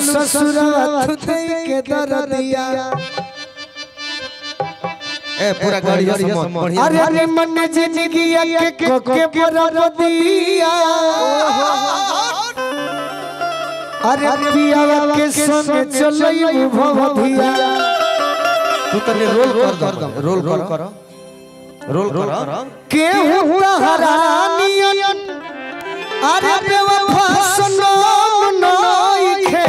ससुरवा थुते के दरदिया ए पूरा गाड़ी समझ बढ़िया अरे अरे मन जिंदगी के कोके बरदिया अरे पियावा के संग चलई भवधिया तू तने रोल कर दो रोल कर रोल कर केहू तहरानियन अरे बेवफा सनम नइखे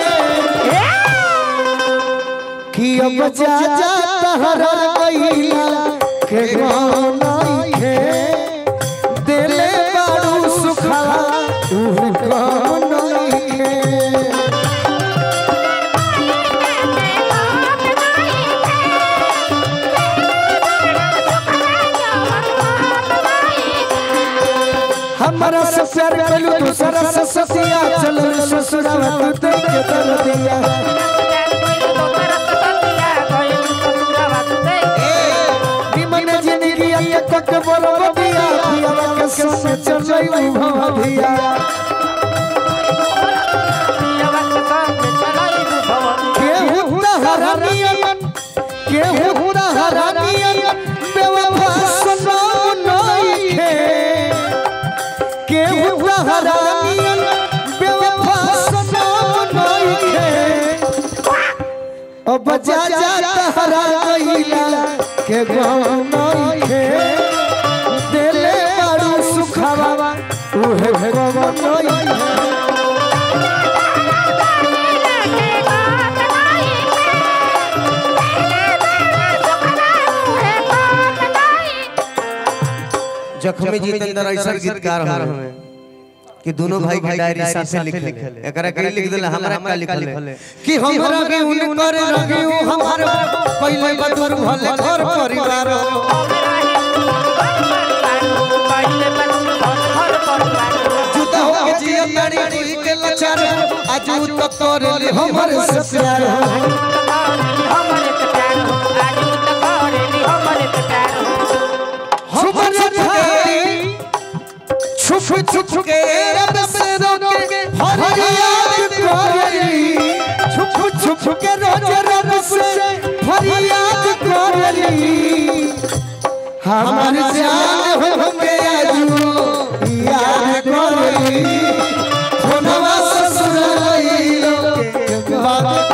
कि अब जा जा तहरा गइला के गाँव नइखे दिले बारू सुखा तू गाँव नइखे हमारा से प्यार कलू दूसरा से ससिया चलो ससुरावा तू देख के दरदिया निमन जिंदगी के कक बरदिया पियावा के संग चलई भवधिया केहू तहरानियन केहू तहरानियन बेवफा सनम नइखे केहू तहरानियन बेवफा सनम नइखे अब जा जा तहरा गइला के गाँव नइखे दिले बारू सुखावा उहे गवन नइखे जख्मी जितेंद्र ऐसा गीतकार हमें कि दोनों भाई की डायरी साथ में लिखे एकरा के लिख देला हमरा का लिखल कि हमरा के उनकर रगे हमार पहले बदुर भले घर परिवार जुदा हो के जिया तारी कोई के लाचार आज तक तोरे ले हमर से प्यार हमर छाती छुप छुप के रब से रोके फरियाद करेली छुप छुप के रोज रब से फरियाद करेली हमार जान हो के आजू याद करेली फोनवा ससुराई के बात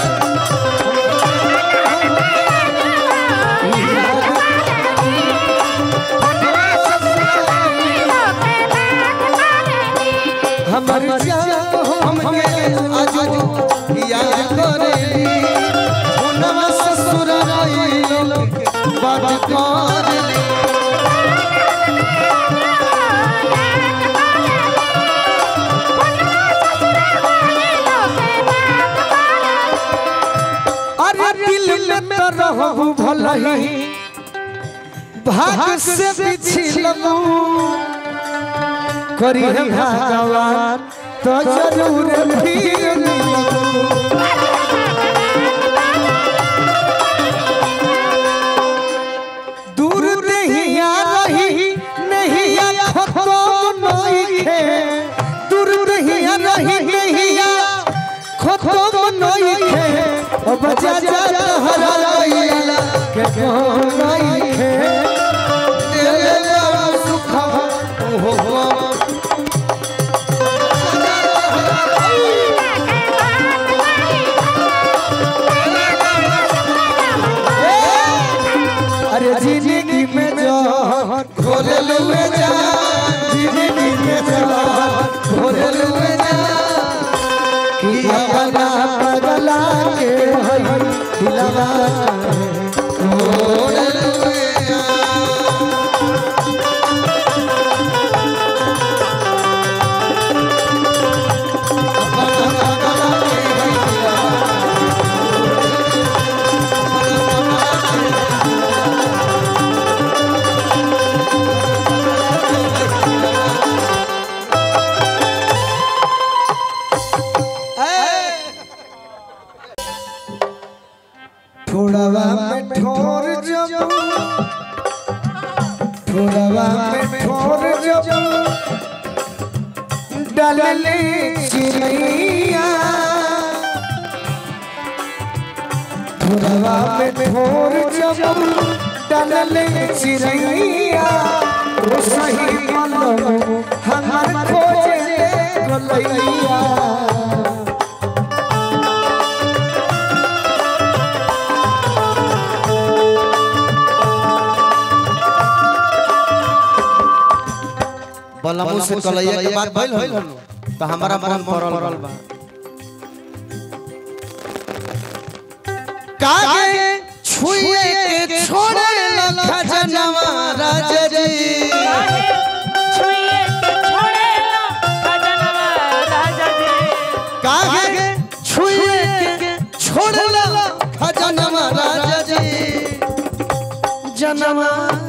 हमार जान हम के आजू याद करेली फोनवा ससुराई के बात करेली अरे दिल में तो रहू भलही भाग से बिछलबू करी है भगवान तो जरूर फिर मिलबू दूर नहीं आ रही नहीं आ खत्म नहीं है दूर नहीं आ रही नहीं आ खत्म नहीं है ओ बजा जा हरा गइला के कहो नहीं है दिल में सुखा हो हो अरे जिंदगी में जहर घोरल में जा जिंदगी में जहर घोरल में जा कि अपना पगला के हई दिलवा घोरल में जा ठोड़वा में ठोर जब ठोड़वा में ठोर जब डलले चिड़ैया में भोर जब डालले चिड़ैया ओ सही बलम हमार खोजे गलैया बलमू से कलैया के बात भइल हो तो हमारा मन पड़ल बा कागे छुए के छोड़े लखा जनवा राजा जी छुए के छोड़ेला भजनवा राजा जी कागे छुए के छोड़े लखा जनवा राजा जी जनवा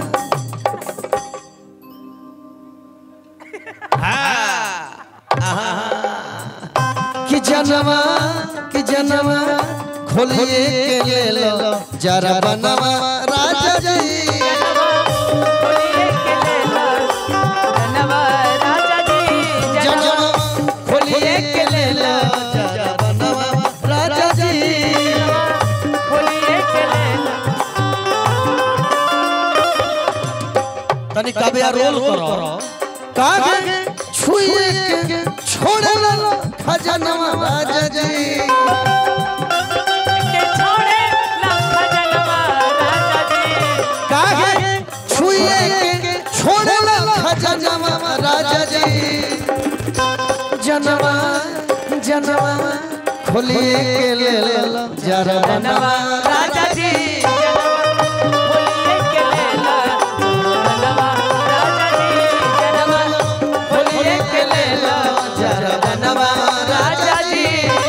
कि जनवा कि जनवा खोलिए के ले लो जरा बनवा राजा जी खोलिए के लेला भजनवा राजा जी जनवा खोलिए के ले लो जरा बनवा राजा जी खोलिए के लेला तनी कबिया रोल करो कागे छुए के छोड़े लो खजनवा राजा जी के छोड़ेला भजनवा राजा जी कागे छुए के छोड़े लो खजनवा राजा जी जनवा जनवा खोलिए के ले लो जरा बनवा राजा जी खोलिए के लेला भजनवा राजा जी जनवा खोलिए के लेला जरा बनवा राजा जी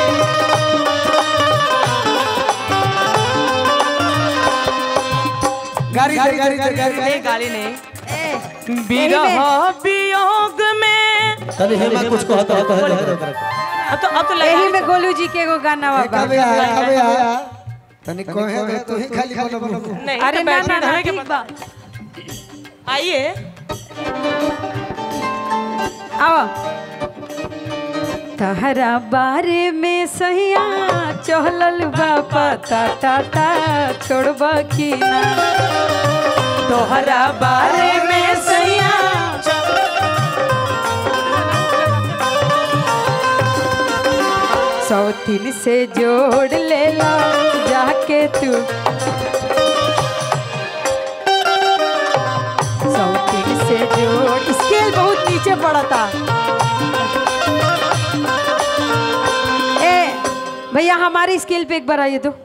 गाड़ी दे गाड़ी दे गाड़ी नहीं गाली नहीं विरह वियोग में तनी हेमा कुछ कहता है अब तो अब तो लगा यही में गोलू जी के एगो गाना बाबा कबे आया कबे आया तनी कहे दे तू ही खाली बोलो नहीं अरे तो ना बैठने ना ना धरे के ठीक बा आइए आओ तहरा बारे में सहिया चहलल बा पता टाटा छोड़बा की ना तोहरा बारे में सहिया सौतीन से जोड़ ले ला जाके तू सौतीन से जोड़ स्केल बहुत नीचे पड़ा था ए भैया हमारी स्केल पे एक बार आइए तो